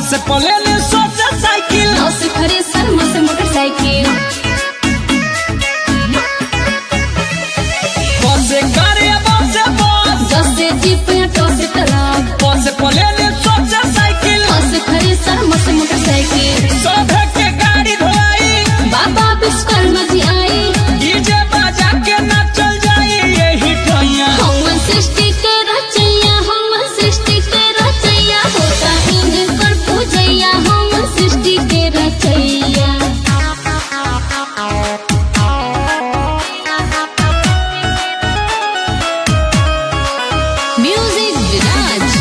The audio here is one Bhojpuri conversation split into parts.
से पले ले सोचा साइकिल नौ से खरे सन मो से मोटरसाइकिल बस से गाड़ी बस से बस दस से जीप या टो से ट्रक बस से पले ले सोचा साइकिल नौ से खरे सन मो से मोटरसाइकिल सभे के गाड़ी धोलाई बाबा विश्वकर्मा जी आई डीजे बजा के नाचल जाई यही टैया हम सृष्टि के रचैया हम सृष्टि के रचैया होता इन्हें पर पूजैया हम सृष्टि के रचैया म्यूजिक विराज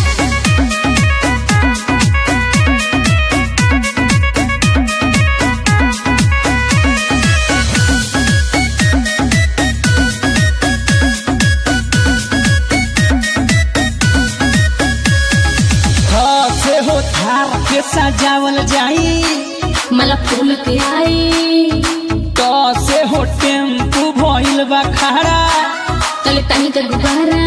हाँ से हो थार के सजावल जाई मला फूल के आई तो से हो टेम्पू भइल बा खड़ा तले तनी के गुब्बारा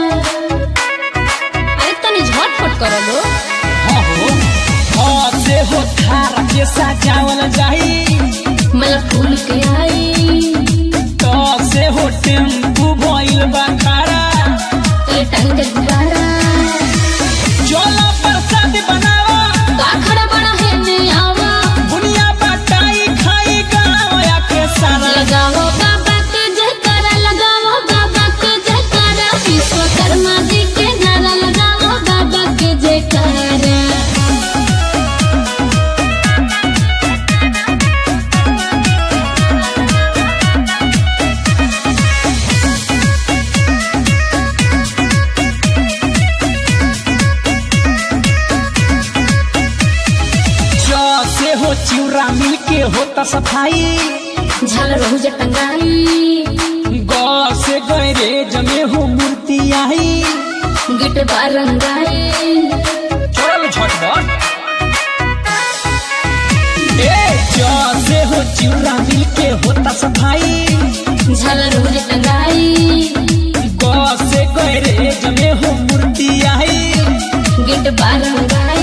अरे तनी झटपट करो लो हाँ हो हाँ से हो थार के सजावल जाई मला फूल के आई तो से हो टेम्पू भइल बा खड़ा तले तनी के गुब्बारा चलो प्रसाद बनावा का खड़ा बड़ा है ने आवा बुनिया बटाई खाई गाँव या के सारा लगाओ बाबा के जयकारा लगाओ बाबा के जयकारा विश्वकर्मा जी के नारा लगाओ बाबा के जयकारा जो से हो चिउरा मिल के होता सफाई झालर हो टंगाई गौ से गहरे जमे हो मूर्ति आई गिट बारंगाई चल झटपट ए जो से हो चिउरा मिल के होता सफाई झालर हो टंगाई गौ से गहरे जमे हो मूर्ति आई गिट बारंगाई